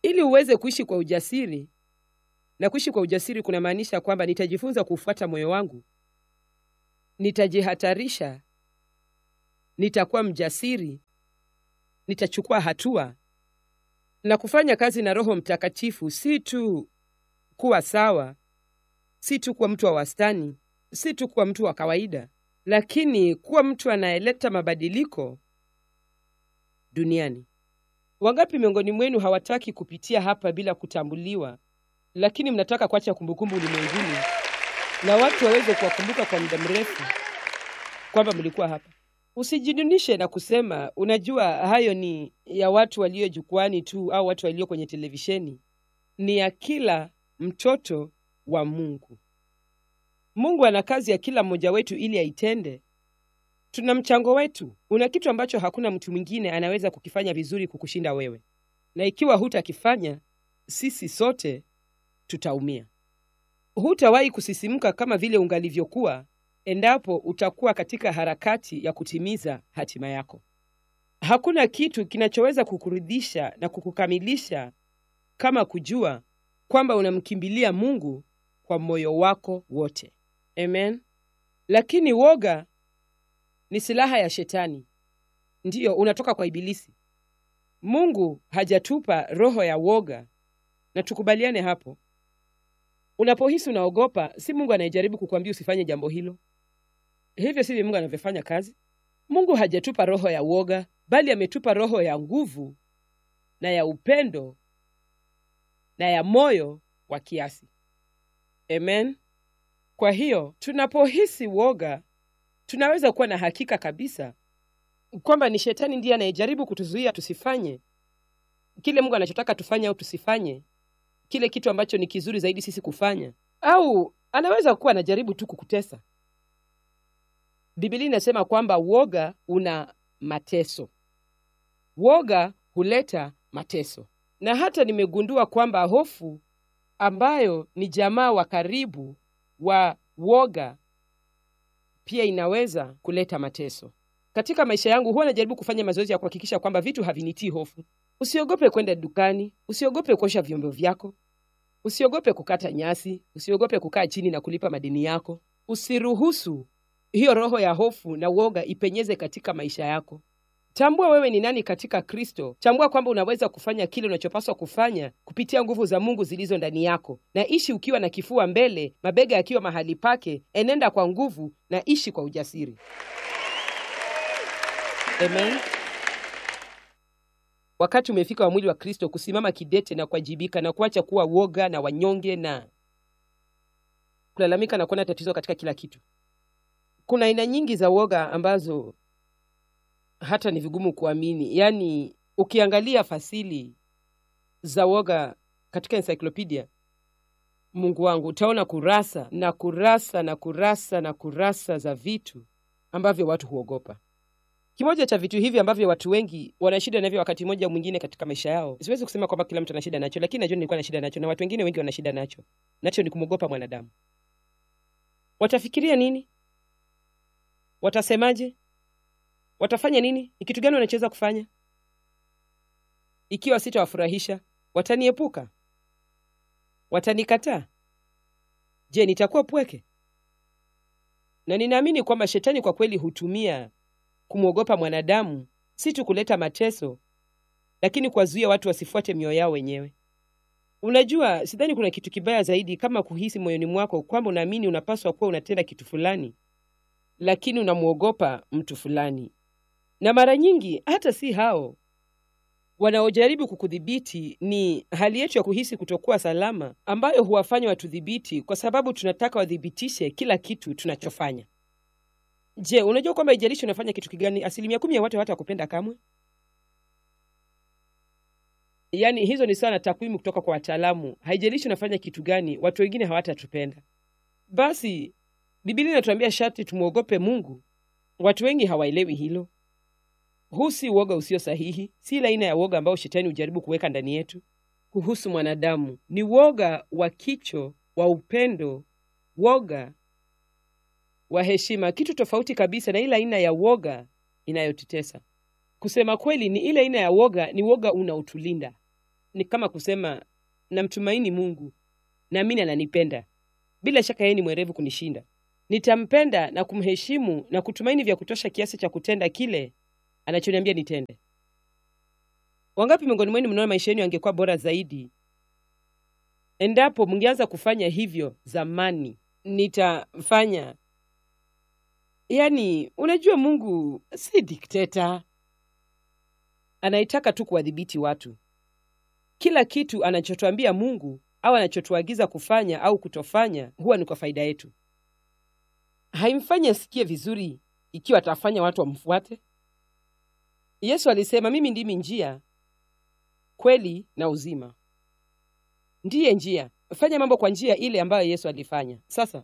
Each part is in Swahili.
ili uweze kuishi kwa ujasiri. Na kuishi kwa ujasiri kunamaanisha kwamba nitajifunza kufuata moyo wangu, nitajihatarisha, nitakuwa mjasiri, nitachukua hatua na kufanya kazi na Roho Mtakatifu, si tu kuwa sawa, si tu kuwa mtu wa wastani, si tu kuwa mtu wa kawaida, lakini kuwa mtu anayeleta mabadiliko duniani. Wangapi miongoni mwenu hawataki kupitia hapa bila kutambuliwa, lakini mnataka kuacha kumbukumbu ulimwenguni na watu waweze kuwakumbuka kwa muda mrefu kwamba mlikuwa hapa? Usijidunishe na kusema unajua, hayo ni ya watu walio jukwani tu au watu walio kwenye televisheni. Ni ya kila mtoto wa Mungu. Mungu ana kazi ya kila mmoja wetu ili aitende. Tuna mchango wetu. Una kitu ambacho hakuna mtu mwingine anaweza kukifanya vizuri kukushinda wewe, na ikiwa hutakifanya, sisi sote tutaumia. Hutawahi kusisimka kama vile ungalivyokuwa endapo utakuwa katika harakati ya kutimiza hatima yako. Hakuna kitu kinachoweza kukuridhisha na kukukamilisha kama kujua kwamba unamkimbilia Mungu kwa moyo wako wote. Amen. Lakini woga ni silaha ya Shetani, ndiyo unatoka kwa Ibilisi. Mungu hajatupa roho ya woga, na tukubaliane hapo. Unapohisi unaogopa, si Mungu anayejaribu kukwambia usifanye jambo hilo. Hivyo sivyo Mungu anavyofanya kazi. Mungu hajatupa roho ya woga, bali ametupa roho ya nguvu na ya upendo na ya moyo wa kiasi. Amen. Kwa hiyo tunapohisi woga, tunaweza kuwa na hakika kabisa kwamba ni shetani ndiye anayejaribu kutuzuia tusifanye kile Mungu anachotaka tufanye, au tusifanye kile kitu ambacho ni kizuri zaidi sisi kufanya, au anaweza kuwa anajaribu tu kukutesa. Biblia inasema kwamba woga una mateso. Woga huleta mateso, na hata nimegundua kwamba hofu ambayo ni jamaa wa karibu wa woga pia inaweza kuleta mateso. Katika maisha yangu huwa najaribu kufanya mazoezi ya kuhakikisha kwamba vitu havinitii hofu. Usiogope kwenda dukani, usiogope kuosha vyombo vyako, usiogope kukata nyasi, usiogope kukaa chini na kulipa madeni yako. Usiruhusu hiyo roho ya hofu na uoga ipenyeze katika maisha yako. Tambua wewe ni nani katika Kristo. Tambua kwamba unaweza kufanya kile unachopaswa kufanya kupitia nguvu za Mungu zilizo ndani yako, na ishi ukiwa na kifua mbele, mabega yakiwa mahali pake. Enenda kwa nguvu na ishi kwa ujasiri. Amen. Wakati umefika wa mwili wa Kristo kusimama kidete na kuwajibika na kuacha kuwa woga na wanyonge na kulalamika na kuona tatizo katika kila kitu. Kuna aina nyingi za woga ambazo hata ni vigumu kuamini. Yaani, ukiangalia fasili za woga katika encyclopedia, Mungu wangu, utaona kurasa na kurasa na kurasa na kurasa za vitu ambavyo watu huogopa. Kimoja cha vitu hivi ambavyo watu wengi wana shida navyo wakati mmoja mwingine katika maisha yao, siwezi kusema kwamba kila mtu ana shida nacho, lakini najua nilikuwa na shida nacho na watu wengine wengi wana shida nacho. Nacho ni kumwogopa mwanadamu. Watafikiria nini? Watasemaje? Watafanya nini? Ni kitu gani wanachoweza kufanya? Ikiwa sitawafurahisha, wataniepuka, watanikataa. Je, nitakuwa pweke? Na ninaamini kwamba shetani kwa kweli hutumia kumwogopa mwanadamu si tu kuleta mateso, lakini kuwazuia watu wasifuate mioyo yao wenyewe. Unajua, sidhani kuna kitu kibaya zaidi kama kuhisi moyoni mwako kwamba unaamini unapaswa kuwa unatenda kitu fulani, lakini unamwogopa mtu fulani. Na mara nyingi hata si hao wanaojaribu kukudhibiti, ni hali yetu ya kuhisi kutokuwa salama ambayo huwafanya watudhibiti, kwa sababu tunataka wadhibitishe kila kitu tunachofanya. Je, unajua kwamba ijalishi unafanya kitu kigani, asilimia kumi ya watu hawatakupenda kamwe? Yaani hizo ni sawa na takwimu kutoka kwa wataalamu. Haijalishi unafanya kitu gani, watu wengine hawatatupenda. Basi Biblia inatuambia sharti tumwogope Mungu. Watu wengi hawaelewi hilo. Huu si uoga usio sahihi, si ile aina ya uoga ambao shetani hujaribu kuweka ndani yetu kuhusu mwanadamu. Ni woga wa kicho, wa upendo, woga wa heshima, kitu tofauti kabisa na ile aina ya woga inayotutesa. Kusema kweli, ni ile aina ya woga, ni woga unaotulinda, ni kama kusema namtumaini Mungu, naamini ananipenda. Bila shaka yeye ni mwerevu kunishinda. Nitampenda na kumheshimu na kutumaini vya kutosha kiasi cha kutenda kile anachoniambia nitende. Wangapi miongoni mwenu mnaona maisha yenu yangekuwa bora zaidi endapo mngeanza kufanya hivyo zamani? Nitafanya. Yaani, unajua Mungu si dikteta, anaitaka tu kuwadhibiti watu. Kila kitu anachotuambia Mungu au anachotuagiza kufanya au kutofanya huwa ni kwa faida yetu. Haimfanyi asikie vizuri ikiwa atafanya watu wamfuate. Yesu alisema, mimi ndimi njia, kweli na uzima. Ndiye njia. Fanya mambo kwa njia ile ambayo Yesu alifanya. Sasa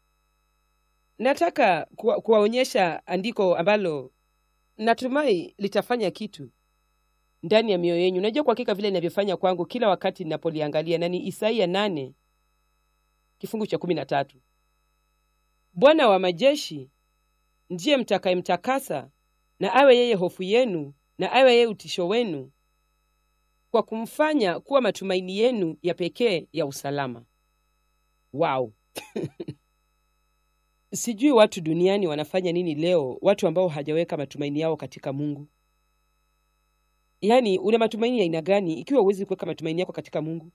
nataka kuwa- kuwaonyesha andiko ambalo natumai litafanya kitu ndani ya mioyo yenu. Najua kwa hakika vile inavyofanya kwangu kila wakati ninapoliangalia, na ni Isaia nane kifungu cha kumi na tatu. Bwana wa majeshi ndiye mtakayemtakasa, na awe yeye hofu yenu, na awe yeye utisho wenu, kwa kumfanya kuwa matumaini yenu ya pekee ya usalama. Wow! Sijui watu duniani wanafanya nini leo, watu ambao hajaweka matumaini yao katika Mungu. Yaani, una matumaini ya aina gani ikiwa huwezi kuweka matumaini yako katika Mungu?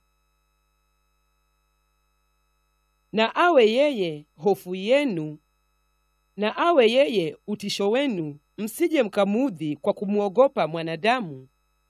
Na awe yeye hofu yenu, na awe yeye utisho wenu, msije mkamudhi kwa kumwogopa mwanadamu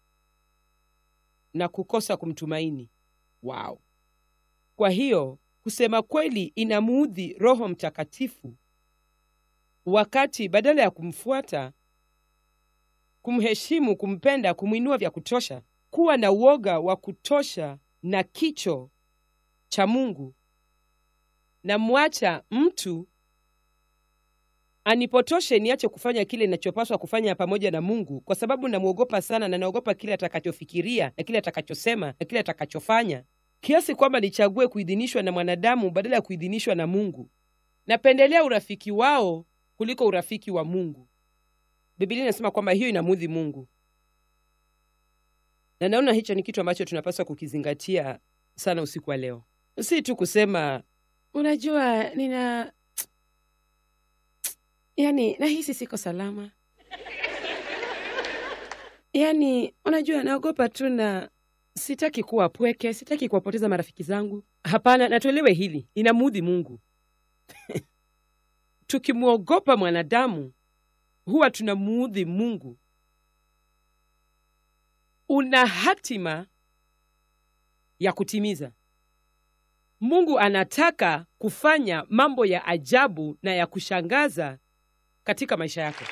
na kukosa kumtumaini. Wow! Kwa hiyo kusema kweli inamuudhi Roho Mtakatifu wakati badala ya kumfuata, kumheshimu, kumpenda, kumwinua vya kutosha, kuwa na uoga wa kutosha na kicho cha Mungu, na mwacha mtu anipotoshe niache kufanya kile ninachopaswa kufanya pamoja na Mungu, kwa sababu namwogopa sana na naogopa kile atakachofikiria na kile atakachosema na kile atakachofanya, kiasi kwamba nichague kuidhinishwa na mwanadamu badala ya kuidhinishwa na Mungu. Napendelea urafiki wao kuliko urafiki wa Mungu. Biblia inasema kwamba hiyo inamuudhi Mungu, na naona hicho ni kitu ambacho tunapaswa kukizingatia sana usiku wa leo, si tu kusema unajua, nina yani nahisi siko salama, yani unajua, naogopa tu na sitaki kuwa pweke, sitaki kuwapoteza marafiki zangu. Hapana, natuelewe hili, inamuudhi Mungu. Tukimwogopa mwanadamu huwa tunamuudhi Mungu. Una hatima ya kutimiza. Mungu anataka kufanya mambo ya ajabu na ya kushangaza katika maisha yako.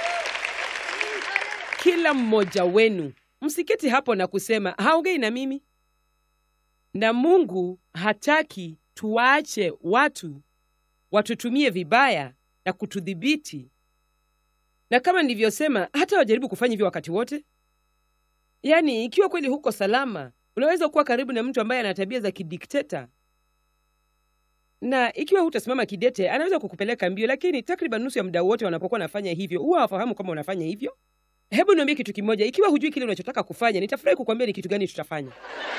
Kila mmoja wenu msiketi hapo na kusema haongei na mimi. Na Mungu hataki tuwaache watu watutumie vibaya na kutudhibiti, na kama nilivyosema, hata wajaribu kufanya hivyo wakati wote. Yaani, ikiwa kweli huko salama, unaweza kuwa karibu na mtu ambaye ana tabia za kidikteta, na ikiwa hutasimama kidete, anaweza kukupeleka mbio. Lakini takriban nusu ya muda wote wanapokuwa wanafanya hivyo, huwa hawafahamu kama unafanya hivyo. Hebu niambie kitu kimoja, ikiwa hujui kile unachotaka kufanya, nitafurahi kukwambia ni kitu gani tutafanya.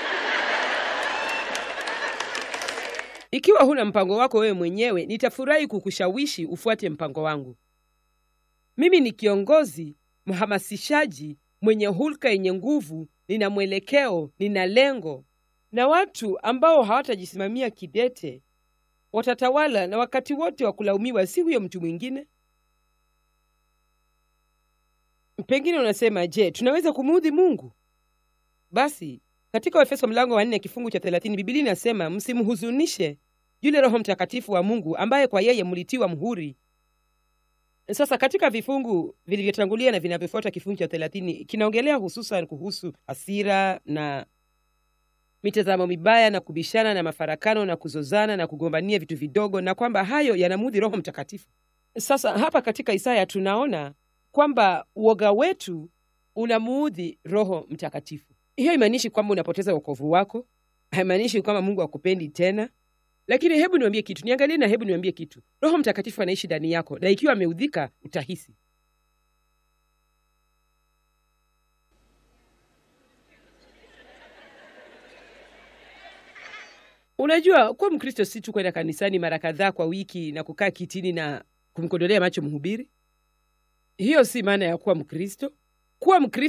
Ikiwa huna mpango wako wewe mwenyewe, nitafurahi kukushawishi ufuate mpango wangu. Mimi ni kiongozi mhamasishaji mwenye hulka yenye nguvu, nina mwelekeo, nina lengo, na watu ambao hawatajisimamia kidete watatawala, na wakati wote wa kulaumiwa si huyo mtu mwingine. Pengine unasema, je, tunaweza kumuudhi Mungu? Basi katika Waefeso mlango wa nne kifungu cha thelathini Biblia inasema msimhuzunishe yule Roho Mtakatifu wa Mungu ambaye kwa yeye mlitiwa mhuri. Sasa katika vifungu vilivyotangulia na vinavyofuata kifungu cha thelathini kinaongelea hususan kuhusu hasira na mitazamo mibaya na kubishana na mafarakano na kuzozana na kugombania vitu vidogo, na kwamba hayo yanamuudhi Roho Mtakatifu. Sasa hapa katika Isaya tunaona kwamba uoga wetu unamuudhi Roho Mtakatifu. Hiyo haimaanishi kwamba unapoteza wokovu wako, haimaanishi kwamba Mungu akupendi tena. Lakini hebu niambie kitu, niangalie na hebu niambie kitu. Roho Mtakatifu anaishi ndani yako, na ikiwa ameudhika utahisi. Unajua, kuwa Mkristo si tu kwenda kanisani mara kadhaa kwa wiki na kukaa kitini na kumkodolea macho mhubiri. Hiyo si maana ya kuwa Mkristo. Kuwa Mkristo